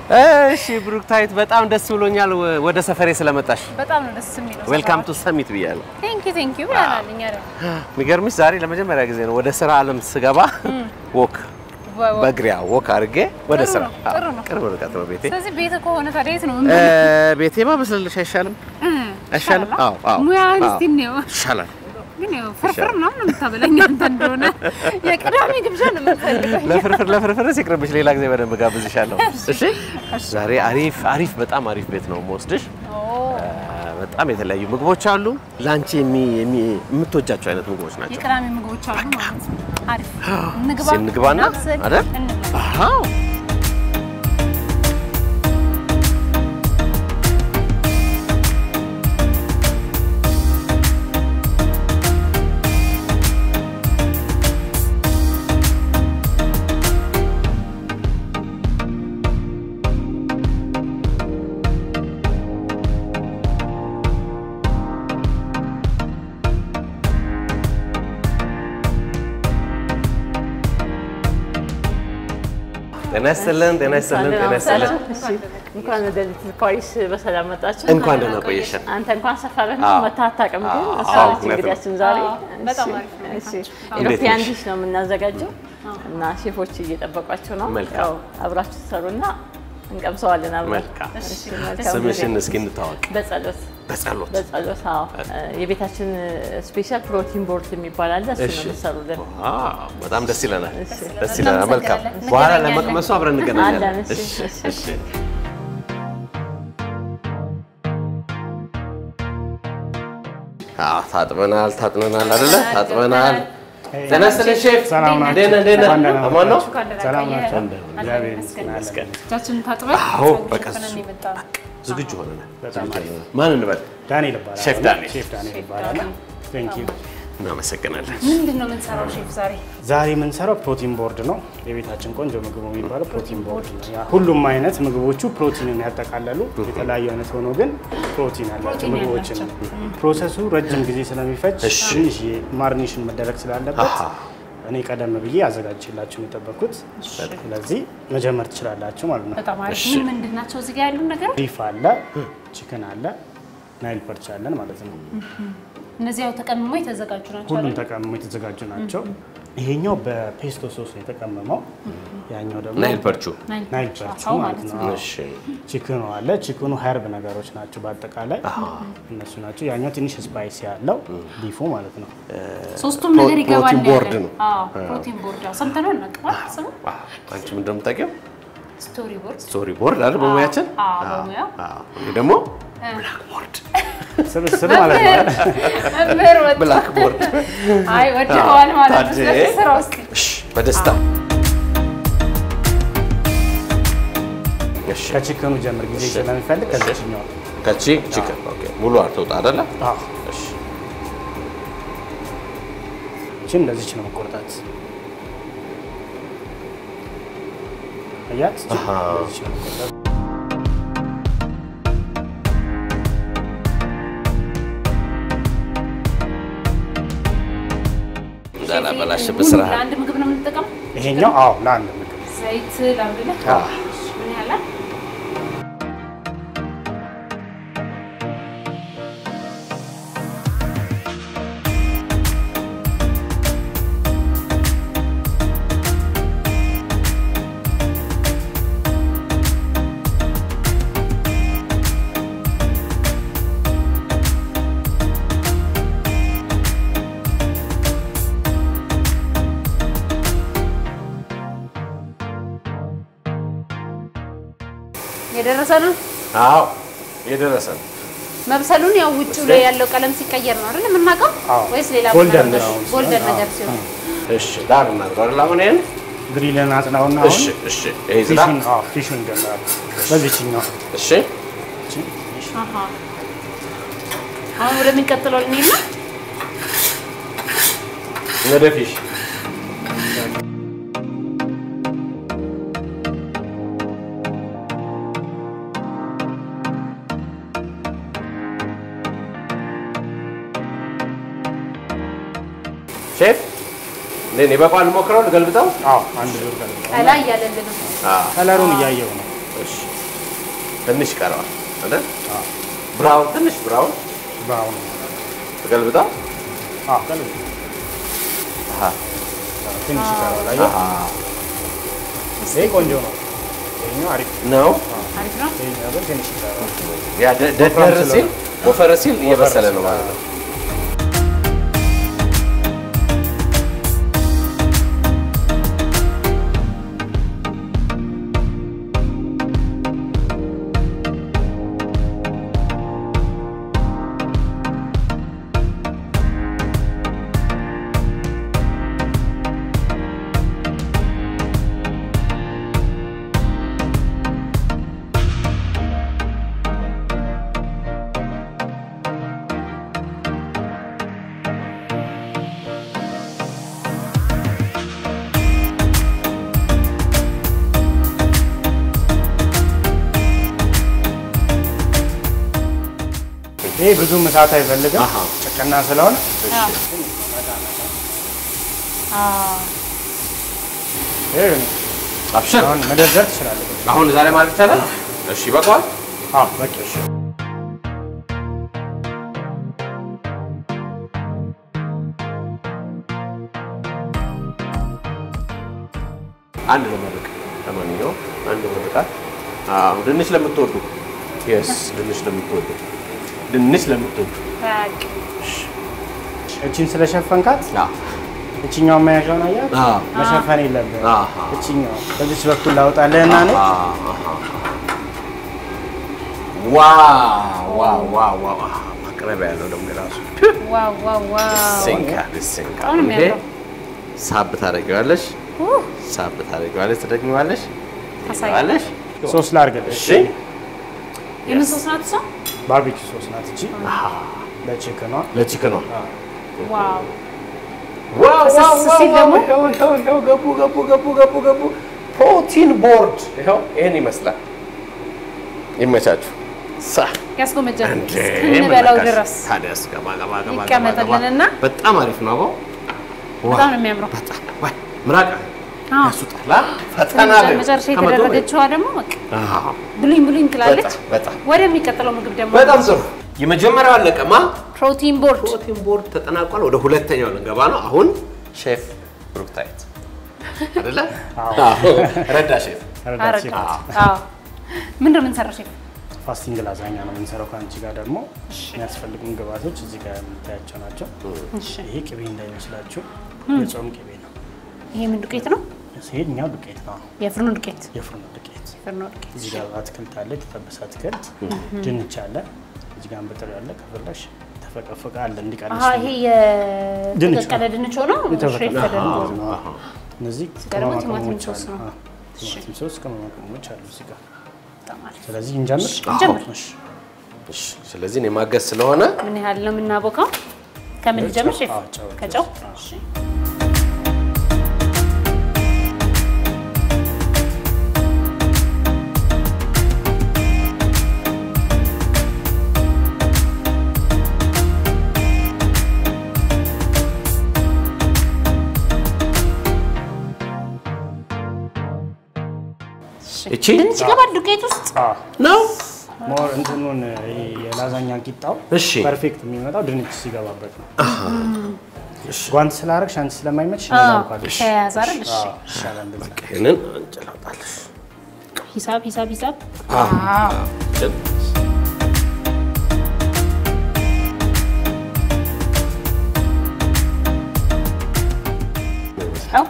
እሺ ብሩክታይት በጣም ደስ ብሎኛል ወ- ወደ ሰፈሬ ስለመጣሽ። በጣም ነው ደስ የሚለው። ዌልካም ቱ ሰሚት ብያለሁ። ቴንክ ዩ ቴንክ ዩ ብለናል እኛ ደግሞ የሚገርምሽ ዛሬ ለመጀመሪያ ጊዜ ነው ወደ ስራ ዓለም ስገባ ወክ ወ- ወ- በእግሪያ ወክ አድርጌ ወደ ጥሩ ስራ ነው፣ ጥሩ ነው። ቅርብ ርቀት ነው ቤቴ። ስለዚህ ቤት ከሆነ ታዲያ የት ነው? እ፣ ቤቴማ በስልልሽ አይሻልም? አይሻልም? አዎ አዎ ሙያህን አዎ። እስቲ እንየው። ይሻላል። ግን ያው ፍርፍር ምናምን ነው የምታበላኝ አንተ እንደሆነ የቅዳሜ ግብዣ ነው የምንፈልገው። ለፍርፍር ለፍርፍር ሲቅርብሽ ሌላ ጊዜ በደንብ ጋብዝሻለሁ። እሺ ዛሬ አሪፍ አሪፍ በጣም አሪፍ ቤት ነው የምወስድሽ። ኦ፣ በጣም የተለያዩ ምግቦች አሉ። ለአንቺ የሚ- የሚ- የምትወጃቸው አይነት ምግቦች ናቸው። የቅዳሜ ምግቦች አሉ ማለት ነው። አሪፍ እንግባ እስኪ እንግባና እናብስል፣ አይደል? እንብላ። አዎ ጤና ይስጥልን፣ ጤና ይስጥልን፣ ጤና ይስጥልን። እንኳን ወደ ሊትል ፓሪስ በሰላም መጣችሁ። እንኳን ደህና ቆየሽን። አንተ እንኳን ሰፈርህ ነው አዎ። መታ አታውቅም፣ ግን አዎ፣ እሷ አዎ፣ ነች እውነት ነው። እንግዳችን ዛሬ። አዎ፣ በጣም እሺ፣ አሪፍ ነው። እሺ። እንዴት ኢሮፒያን ነሽ? ዲሽ ነው የምናዘጋጀው እና ሼፎች እየጠበቋችሁ ነው። መልካም። ያው አብራችሁ ትሰሩና እንቀምሰዋለን አብረን። መልካም። እሺ፣ መልካም ስምሽን ጊዜ። እስኪ እንታወቅ። በጸሎት በጸሎት በጸሎት አዎ። የቤታችን ስፔሻል ፕሮቲን ቦርድ የሚባል አለ። እሱ እሺ። ነው የምትሰሩልን። ዋው፣ በጣም ደስ ይለናል። እሺ። ደስ ይለናል። መልካም። እናመሰግናለን። በኋላ እንገናኛለን። ለመቅመሱ አብረን እንገናኛለን። አለን። እሺ፣ እሺ፣ እሺ። እሺ። አዎ፣ ታጥበናል፣ ታጥበናል አይደለ? ታጥበናል። ጤና ይስጥልኝ ሼፍ። ሰላም ናችሁ? እንዴት ነህ? እንዴት ነህ? እንኳን ደህና አማን ነው? እንኳን ደህና ሰላም ቆየህ። ናቸው። አለን እግዚአብሔር ይመስገን። ይመስገን። እጃችንን ታጥበን አዎ፣ ጸሎት በቃ ሸፍነን እሱ። የመጣነው። ዝግጁ ሆነናል። በጣም አሪፍ። ማን እንበል? ዳንኤል ይባላል። ሼፍ ዳንኤል። ሼፍ ዳንኤል ይባላል። ቴንክ ዩ። እናመሰግናለን። ምንድን ነው የምንሰራው ሼፍ ዛሬ? ዛሬ የምንሰራው ፕሮቲን ቦርድ ነው። የቤታችን ቆንጆ ምግቡ የሚባለው ፕሮቲን ቦርድ ነው። ያ ሁሉም አይነት ምግቦቹ ፕሮቲንን ያጠቃለሉ የተለያዩ አይነት ሆኖ ግን ፕሮቲን ያላቸው ፕሮቲን ምግቦችን ያላቸው። ነው። ፕሮሰሱ ረጅም ጊዜ ስለሚፈጅ እሺ። ትንሽ ማርኒሽን መደረግ ስላለበት አሃ። እኔ ቀደም ብዬ አዘጋጅላችሁ ነው የጠበቅኩት። ስለዚህ መጀመር ትችላላችሁ ማለት ነው። በጣም አሪፍ። እሺ። ምን ምንድን ናቸው እዚህ ጋር ያሉ ነገሮች? ቢፍ አለ፣ ቺክን አለ፣ ናይል ፐርች አለን ማለት ነው። እነዚህ ያው ተቀምሞ የተዘጋጁ ናቸው ሁሉም አይደል? ተቀምሞ የተዘጋጁ ናቸው። ይሄኛው በፔስቶ ሶስ ነው የተቀመመው። ያኛው ደግሞ ናይል ፐርቹ። ናይል ናይል ፐርች ፐርቹ አዎ ማለት ነው። እሺ። ቺክኑ አለ። ቺክኑ ሀርብ ነገሮች ናቸው በአጠቃላይ እነሱ ናቸው። ያኛው ትንሽ ስፓይሲ ያለው ቢፉ ማለት ነው። ሶስቱም ፕሮ- ነገር ይገባል ፕሮቲን ቦርድ ያለን። ነው። አዎ ፕሮቲን ቦርድ ያው ሰምተነው እናውቀዋል። ስሙ ዋው፣ አንቺ ምን እንደምታውቂው ስቶሪ ቦርድ ስቶሪ ቦርድ አይደል? በሙያችን አዎ፣ በሙያው። አዎ። ይሄ ደግሞ ብላክ ቦርድ ስብስብ ማለት ነው። መምህር ወጣ። ብላክ ቦርድ። አይ ወድቀዋል ማለት ነው። ታዲያ። ስለዚህ ስራ ውስጥ እሺ፣ በደስታ እሺ። ከቺክኑ ጀምር ጊዜ ስለሚፈልግ ከዚችኛው ከቺ ቺክን ኦኬ። ሙሉ አትውጣ አይደለ? አዎ፣ እሺ። እቺን እንደዚች ነው መቆርጣት። አያት አሃ። እንደዚች ነው መቆርጣት። እንዳላበላሽብህ ስራ ለአንድ ምግብ ነው የምንጠቀመው። ይሄኛው አዎ ለአንድ ምግብ ዘይት ላምግልህ። አዎ። ምን ያህል የደረሰ ነው አዎ፣ የደረሰ ነው። መብሰሉን ያው ውጭ ላይ ያለው ቀለም ሲቀየር ነው አይደል የምናውቀው? አዎ። ወይስ ሌላ ጎልደን ነገር? ነው። ጎልደን አዎ። ነገር ሲሆን እሺ፣ ዳር እናድርገው አይደል? አሁን ይሄን ግሪልን አጽናውና እሺ፣ አሁን እሺ። ይሄ ዝራ ፊሹን አዎ ፊሹን እንጀምራለን። በዚችኛው እሺ። አሃ። አሁን ወደሚቀጥለው ልንሄድ ነው። ወደ ፊሽ ሼፍ እንዴት ነው? ይበቃዋል? ልሞክረው? ልገልብጠው? አዎ አንድ ዙር ከ ከላይ እያለልን ነው። አዎ። ከለሩን እያየው ነው። እሺ ትንሽ ይቀረዋል አይደል? ብራውን ትንሽ ብራውን ብራውን ተገልብጣ አዎ ቀለል አሃ ትንሽ ይቀረዋል። አየህ? አሃ ይሄ ቆንጆ ነው። ይሄኛው አሪፍ ነው። አሪፍ ነው። ይሄኛው ግን ትንሽ ይቀረዋል። ያ ደ- ደደር ሲል ወፈረ ሲል እየበሰለ ነው ማለት ነው። ይሄ ብዙ እሳት አይፈልግም አሃ። ጭቅና ስለሆነ አዎ። ይሄ አብሽር አሁን መደርደር ትችላለህ። አሁን ዛሬ ማለት ይቻላል። እሺ ይበቃዋል። አዎ በቂ እሺ። አንድ ለመርቅ ለማንኛውም አንድ ለመርቃት። አዎ ድንች ለምትወዱ የስ ድንች ለምትወዱ ድንች ለምትወዱ በቃ እቺን ስለሸፈንካት አዎ እቺኛው መያዣውን አያት አዎ መሸፈን የለብህም። አሃ። እቺኛው በዚች በኩል ላውጣልህና እኔ ዋው ዋው ዋው ዋው ማቅረቢያ ያለው ደግሞ የራሱ ዋው ዋው ዋው። ሲንካ ሲንካ በጣም ነው ይሄ የሚያምረው። ሳብ ታደርጊዋለሽ ኡህ፣ ሳብ ታደርጊዋለሽ ትደግሚዋለሽ አሳይ። ትደግሚዋለሽ ሶስ ላድርግልሽ። እሺ የምን ሶስ ናት እሷ? ባርቢኪ ሶስ ናት እቺ ለቺክኗ። ለቺክኗ ዋው ዋው ፈሰስ ዋው ዋው ሲል ደግሞ- ይኸው ይኸው ይኸው ገቡ ገቡ ገቡ ገቡ ገቡ ፕሮቲን ቦርድ ይኸው ይሄን ይመስላል ይመቻችሁ ሳ ያስጎመጃል እንዴ እስክንበላው ምን ነካሽ? ድረስ ታዲያስ ገባ ገባ ገባ ገባ ይቀመጥልንና ገባ። በጣም አሪፍ ነው አቦ በጣም ነው የሚያምረው። በጣም ወይ ምራቅ አዎ። ያሱጣላ ፈተና ላይ መጨረሻ ከመቶ በላይ። የተደረገችዋ ደግሞ በቃ አዎ፣ ብሉኝ ብሉኝ ትላለች። በጣም በጣም ወደሚቀጥለው ምግብ ደግሞ በጣም ጥሩ የመጀመሪያው አለቀማ ፕሮቲን ቦርድ ፕሮቲን ቦርድ ተጠናቋል ወደ ሁለተኛው ልንገባ ነው አሁን ሼፍ ብሩክታይት አይደለ አዎ፣ ረዳ ሼፍ ረዳት አረጋ ሴት ናት። አዎ ምንድን ነው የምንሰራው ሼፍ? ፋስቲንግ ላዛኛ ነው የምንሰራው። ከአንቺ ጋር ደግሞ የሚያስፈልጉን ግብአቶች እዚህ ጋር የምታያቸው ናቸው። እሺ ይሄ ቅቤ እንዳይመስላችሁ የጾም ቅቤ ነው። ይሄ ምን ዱቄት ነው? ይሄኛው ዱቄት ነው፣ የፍርኖ ዱቄት የፍርኖ ዱቄት። ፍርኖ ዱቄት እዚህ ጋር አትክልት አለ፣ የተጠበሰ አትክልት፣ ድንች አለ፣ እዚህ ጋር እንብጥር ያለ ከፈለሽ ተፈቀፈቀ አለ እንዲቀንስ አሀ ይሄ ድንች የተቀቀለ ድንች ሆኖ የተፈቀፈቀ ሽሬፍ ተደርጎ ነው። እነዚህ ደግሞ ቅመማ ቲማቲም ቅመሞች ሶስ አሉ። ነው። አዎ፣ ቲማቲም ሶስ፣ ቅመማ ቅመሞች አሉ እዚህ ጋር። በጣም አሪፍ። ስለዚህ እንጀምር። እንጀምር። እሺ። እሺ፣ ስለዚህ እኔ ማገዝ ስለሆነ ምን ያህል ነው የምናቦካው? ከምን ልጀምር ሼፍ? አዎ፣ ጨው። ከጨው አዎ። እሺ። እቺ ድንች ይገባል ዱቄት ውስጥ አዎ። ነው ሞር እንትኑን ይሄ የላዛኛ ቂጣው እሺ። ፐርፌክት የሚመጣው ድንች ሲገባበት ነው። ጓንት ስላደረግሽ አንቺ ስለማይመች ነዛልኳለሽ ተያያዘ አይደል? እሺ ይሻላል እንደዛ። ይሄንን እንጨላውጣለሽ ሂሳብ ሂሳብ ሂሳብ ያው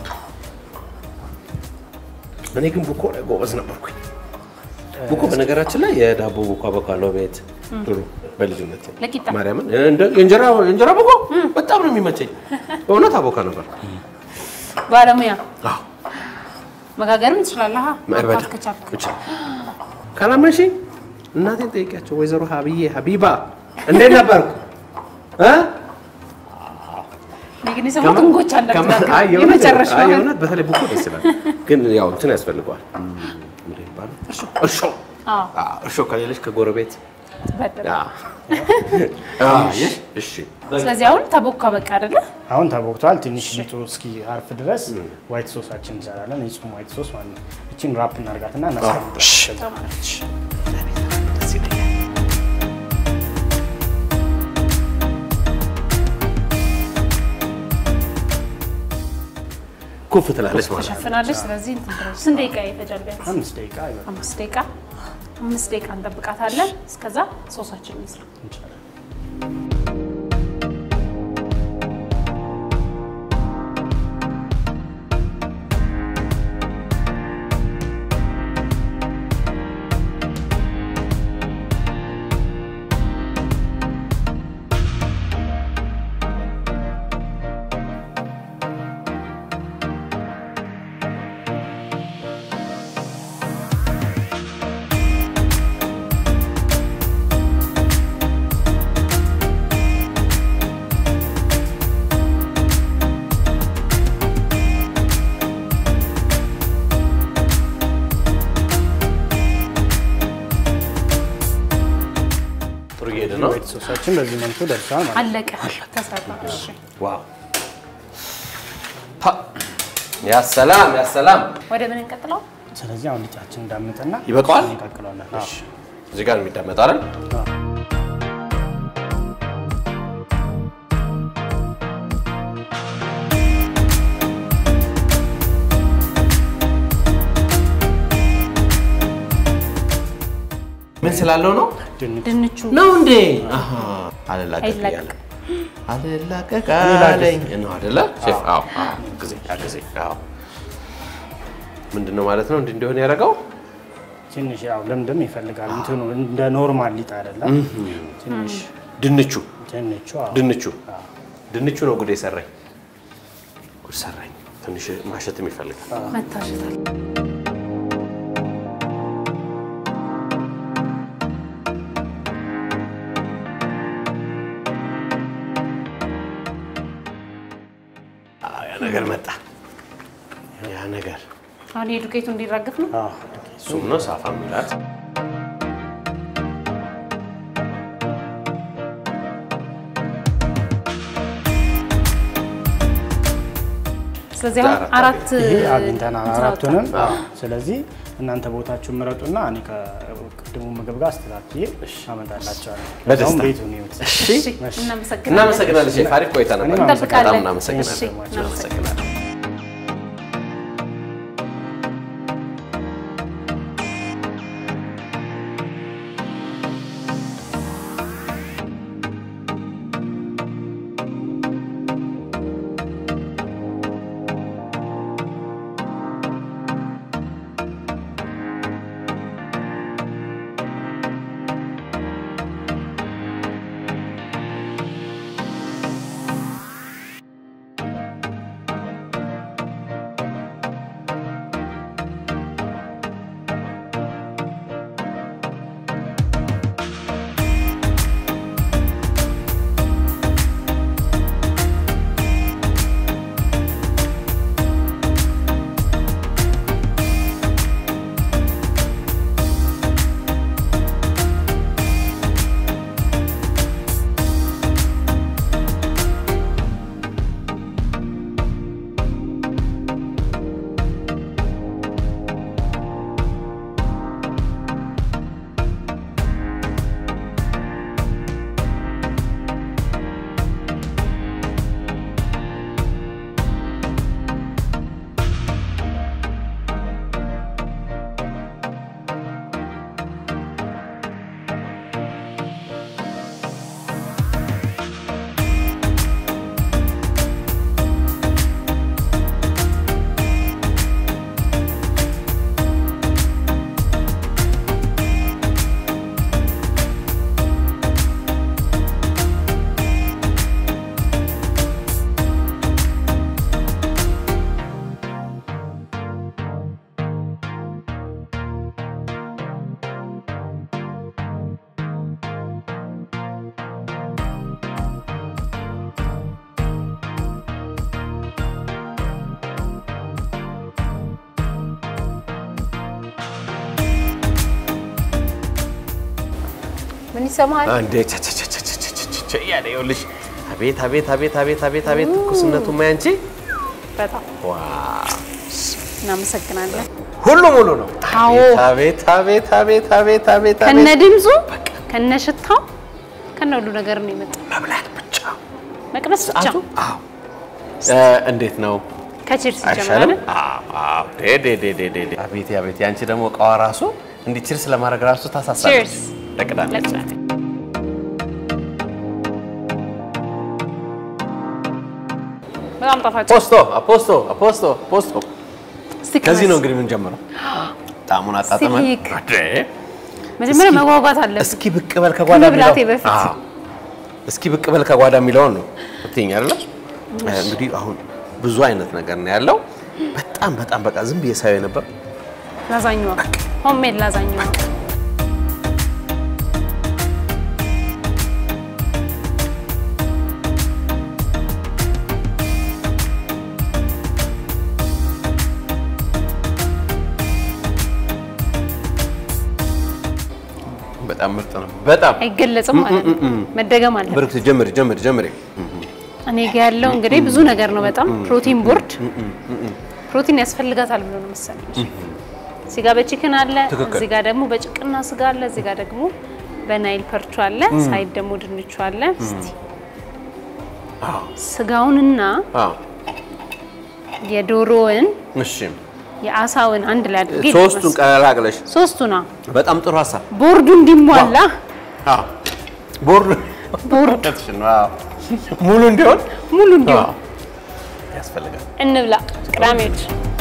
እኔ ግን ቡኮ ላይ ጎበዝ ነበርኩኝ። ቡኮ በነገራችን ላይ የዳቦ ቡኮ አቦካለሁ ቤት ድሮ በልጅነት ለቂጣ ማርያምን እንደ የእንጀራ የእንጀራ ቡኮ በጣም ነው የሚመቸኝ። በእውነት አቦካ ነበር። ባለሙያ አዎ መጋገርም ትችላለህ። በደንብ ማብካት ከቻልክ እችላለሁ። ካላመንሽኝ እናቴን ጠይቂያቸው። ወይዘሮ ሀብዬ ሀቢባ እንዴት ነበርኩ እ? እኔ ግን የሰማሁት እንጎቻ እንዳትጋግር አይ የእውነት- የመጨረሻው አይ የእውነት በተለይ ቡኮ ደስ ይላል፣ ግን ያው እንትን ያስፈልገዋል። ምንድን ነው የሚባለው? እርሾ አዎ አዎ፣ እርሾ ከሌለች ከጎረቤት በደንብ። አዎ። አዎ፣ አየሽ? እሺ ስለዚህ አሁን ተቦካ በቃ አይደለ? አሁን ተቦክቷል። ትንሽ ሊጡ እስኪ አርፍ ድረስ ዋይት ሶሳችን እንሰራለን። የጾም ዋይት ሶስ ማለት ነው። እቺን ራፕ እናርጋትና እናስቀምጣለን። ኩፍ ትላለች ማለት ነው። ተሸፍናለች። ስለዚህ እንትን ትላለች። ስንት ደቂቃ ይፈጃል ቢያንስ? አምስት ደቂቃ ይበቃል። አምስት ደቂቃ አምስት ደቂቃ እንጠብቃታለን። እስከዛ ሶሳችን እንስራ። እንችላለን። ጥሩ እየሄደ ነው። ዋይት ሶሳችን በዚህ መልኩ ደርሷል ማለት ነው። አለቀ፣ ተሰራ። እሺ፣ ዋው ፓ ያ ሰላም ያ ሰላም። ወደ ምን እንቀጥለው? ስለዚህ አሁን ሊጣችን እንዳምጥና ይበቃዋል? እንቀቅለዋለን። አዎ። እዚህ ጋር የሚዳመጥ አይደል? አዎ። ምን ስላለው ነው ድንች ድንቹ ነው እንዴ? አሃ አልላቀቅ አይላቀቅ። እያለ አልላቀቅ አለኝ ነው አይደለ? ሼፍ አዎ፣ አዎ፣ ጊዜ ያ ጊዜ አዎ። ምንድን ነው ማለት ነው እንዲህ እንደሆነ ያደረገው ትንሽ ያው ልምድም ይፈልጋል። እንትኑ እንደ ኖርማል ሊጥ አይደለም። ትንሽ ድንቹ ድንቹ አዎ። ድንቹ ድንቹ ነው ጉድ የሰራኝ ጉድ ሰራኝ። ትንሽ ማሸትም ይፈልጋል። መታሸታል። አዎ፣ ያ ነገር መጣ። ያ ነገር አሁን የዱቄቱ እንዲራገፍ ነው። አዎ። እሱም ነው ሳፋ የሚላት ስለዚህ አሁን አራት አራት ይሄ አግኝተናል እንትን አራቱንም። አወጣን። ስለዚህ እናንተ ቦታችሁን ምረጡና እኔ ከቅድሙ ምግብ ጋር አስተካክዬ አመጣላቸዋለሁ። በደስታ። አሁን ቤቱን ይዩት። እሺ እሺ፣ እናመሰግናለን። እናመሰግናለን ሼፍ። አሪፍ ቆይታ ነበር። እኔም እንጠብቃለን። በጣም እናመሰግናለን። እሺ፣ እናመሰግናለን። እናመሰግናለን። ምን ይሰማሃል? እንዴ ቸ ቸ ቸ ቸ ቸ ቸ ቸ ቸ እያለ ይኸውልሽ፣ አቤት አቤት አቤት አቤት አቤት አቤት ትኩስነቱ ማያንቺ በጣም ዋው እናመሰግናለን። ሁሉ ሙሉ ነው። አዎ። አቤት አቤት አቤት አቤት አቤት ከነ አቤት ድምፁ ከነ ሽታው ከነ ሁሉ ነገር ነው የመጣው። መብላት ብቻ መቅመስ ብቻ ሰዓቱ። አዎ እ እንዴት ነው ከቺርስ አይሻልም? ይጀምራል። አዎ፣ አዎ። ዴ ዴ ዴ ዴ ዴ ዴ። አቤት አቤት፣ ያንቺ ደግሞ እቃዋ ራሱ እንዲህ ቺርስ ለማድረግ ራሱ ታሳሳለች። ቺርስ ለቅዳሜ ለቅዳሜ በጣም ጣፋጭ ፖስቶ አፖስቶ አፖስቶ ፖስቶ። እስቲ ከዚህ ነው ቅመስ። እንግዲህ የምንጀምረው። ጣዕሙን አጣጥመን ስቲክ። አዴ፣ መጀመሪያ እስኪ- መጓጓት አለብን። እስኪ ብቅ በል ከጓዳ ከመብላቴ የሚለው- በፊት። አዎ። እስኪ ብቅ በል ከጓዳ የሚለውን ነው እትይኝ አይደለ? እንግዲህ አሁን ብዙ አይነት ነገር ነው ያለው። በጣም በጣም በቃ ዝም ብዬ ሳየው ነበር። ላዛኛዋ ሆምሜድ ላዛኛዋ በጣም ምርጥ ነው። በጣም አይገለጽም ማለት ነው። መደገም አለ። ብርክት ጀምሪ ጀምሪ ጀምሪ። እኔ ጋ ያለው እንግዲህ ብዙ ነገር ነው። በጣም ፕሮቲን ቦርድ ፕሮቲን ያስፈልጋታል ብሎ ነው መሰለኝ። እዚህ ጋር በቺክን አለ፣ ትክክል። እዚህ ጋር ደግሞ በጭቅና ስጋ አለ፣ እዚህ ጋር ደግሞ በናይል ፐርቹ አለ፣ ሳይድ ደግሞ ድንቹ አለ። እስቲ ስጋውንና አዎ የዶሮውን እሺ፣ የአሳውን አንድ ላይ አድርጌ ሶስቱን ቀላቅለሽ ሶስቱና በጣም ጥሩ ሀሳብ። ቦርዱ እንዲሟላ አዎ ቦርድ ቦርድ ነው። አዎ ሙሉ እንዲሆን ሙሉ እንዲሆን አዎ ያስፈልጋል። እንብላ ቅዳሜዎች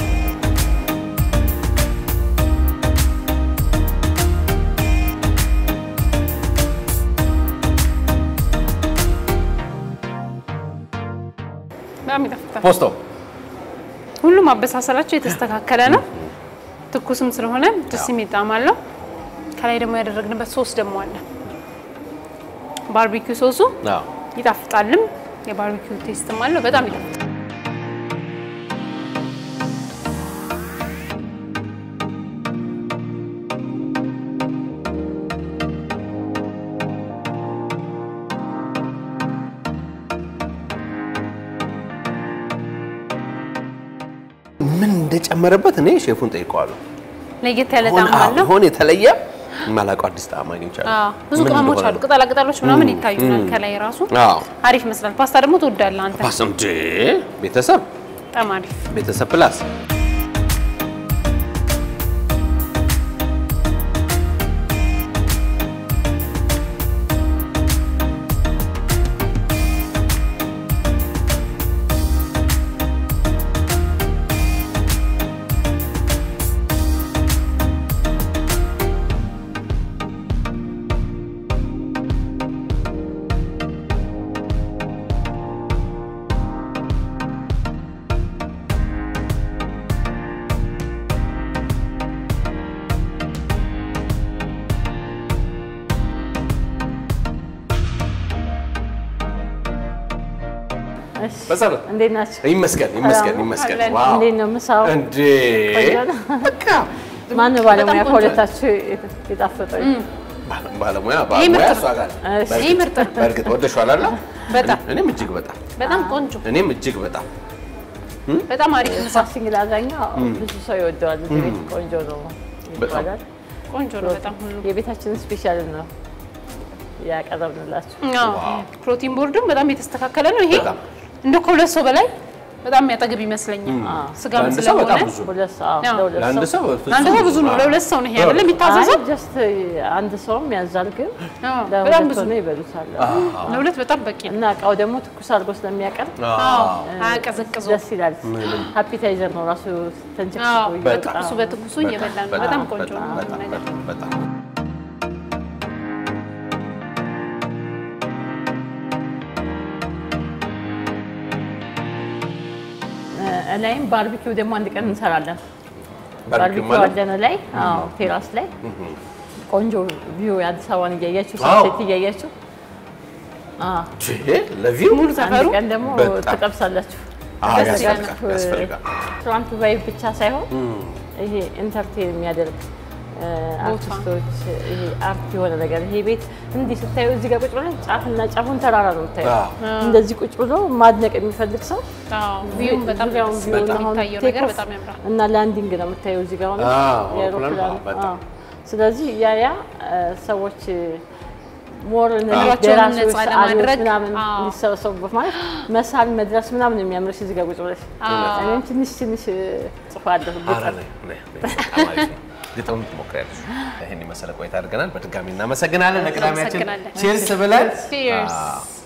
በጣም ይጣፍጣል። ፖስቶ ሁሉም አበሳሰላቸው የተስተካከለ ነው። ትኩስም ስለሆነ ደስ የሚል ጣዕም አለው። ከላይ ደግሞ ያደረግንበት ሶስ ደግሞ አለ። ባርቢኪው ሶሱ አዎ ይጣፍጣልም፣ የባርቢኪው ቴስትም አለው። በጣም ይጣፍጣል። ምን እንደጨመረበት እኔ ሼፉን ጠይቀዋለሁ። ለየት ያለ ሆነ ጣዕም አለው። ሆነ የተለየ የማላውቀው አዲስ ጣዕም አግኝቻለሁ። አዎ፣ ብዙ ምን ቅመሞች እንደሆነ አሉ፣ ቅጠላ ቅጠሎች ምናምን ይታዩናል ከላይ ራሱ አዎ አሪፍ ይመስላል። ፓስታ ደግሞ ትወዳለህ አንተ? ፓስ እንዴ ቤተሰብ በጣም አሪፍ ቤተሰብ ፕላስ እሺ፣ በሰላም እንዴት ናቸው? ይመስገን ይመስገን ይመስገን። አለን። ዋው እንዴት ነው ምሳው? እንዴ ቆንጆ ነው? በቃ ማነው ባለሙያ በጣም ቆንጆ ከሁለታችሁ የጣፈጠው? ባለ- ባለሙያ ይሄ ባለሙያ ምርጥ እሷ ጋር ነው። እሺ። በእርግጥ- ይሄ ምርጥ ነው። በእርግጥ ወደሽዋል አይደል? በጣም እኔም እጅግ በጣም በጣም ቆንጆ እኔም እጅግ በጣም በጣም አሪፍ ምሳ ፋስቲንግ ላዛኛ ብዙ ሰው ይወደዋል። እዚህ ቤት ቆንጆ ነው ይባላል። ቆንጆ ነው በጣም ሁሉ የቤታችንን ስፔሻል ነው ያቀረብንላችሁ። አዎ ፕሮቲን ቦርዱም በጣም የተስተካከለ ነው። ይሄ በጣም። እንደ ከሁለት ሰው በላይ በጣም የሚያጠግብ ይመስለኛል። ስጋም ለአንድ ሰው በጣም ስለሆነ ብዙ ሁለት ሰው አዎ። ለሁለት ለአንድ ሰው ሰው ለአንድ ሰው ብዙ ነው። ለሁለት ሰው ነው ይሄ አይደለም የሚታዘዘው። ጀስት አንድ ሰውም ያዛል፣ ግን አዎ፣ በጣም ለሁለት ብዙ ሆነው ይበሉታል። ለሁለት በጣም በቂ ነው። እና እቃው ደግሞ ትኩስ አድርጎ ስለሚያቀርብ አዎ አያቀዘቅዙ። ደስ ይላል። ሃፒታይዘር ነው ራሱ አዎ ተንቸክስኮ በትኩሱ በትኩሱ እየበላ ነው። በጣም ቆንጆ ነው ሁሉ በጣም ነገር። በጣም በጣም ላይም ባርቢኪው ደግሞ አንድ ቀን እንሰራለን። ባርቢኪው ባርቢኪው ማለት አለን ላይ አዎ፣ ቴራስ ላይ ቆንጆ ቪው የአዲስ አበባን እያያችሁ አዎ። ሰንሴት እያያችሁ አዎ። ቺ ለቪው ሙሉ ሰፈሩ አንድ ቀን ደግሞ በጣም። ትጠብሳላችሁ። አዎ፣ ደስ ይላል። ያስፈልጋል ያስፈልጋል። ትራምፕ ቫይብ ብቻ ሳይሆን ይሄ ኢንተርቴን የሚያደርግ እ፣ አርቲስቶች ይሄ አርት የሆነ ነገር ይሄ ቤት እንዲህ ስታዩ እዚህ ጋር ቁጭ ብለን ጫፍና ጫፉን ተራራ ነው የምታዩ። አዎ። እንደዚህ ቁጭ ብሎ ማድነቅ የሚፈልግ ሰው አዎ ቪውም በጣም ዙሪያውን ደስ ቪው ይላል። አሁን የሚታየው ቴክ ነገር ኦፍ በጣም ያምራል። እና ላንዲንግ ነው የምታየው እዚህ ጋር ሆነ አዎ፣ የአውሮፕላን አውሮፕላን፣ አዎ፣ በጣም። አዎ። ስለዚህ ያ ያ እ፣ ሰዎች ሞር እነዚህ ኑሯቸውን ደራሲዎች ነፃ ሰዓሊዎች ለማድረግ፣ ምናምን አዎ። እንዲሰበሰቡበት ማለት መሳል መድረስ ምናምን የሚያምርሽ እዚህ ጋር ቁጭ ብለሽ እኔም ትንሽ ትንሽ ጽፏለሁ ኧረ ነይ፣ ነይ፣ ነይ። በጣም አሪፍ ነው። ግጥም ትሞክሪያለሽ። ይህን የመሰለ ቆይታ አድርገናል። በድጋሚ እናመሰግናለን። ለቅዳሜያችን እናመሰግናለን። ቼርስ ብለን Cheers. አዎ።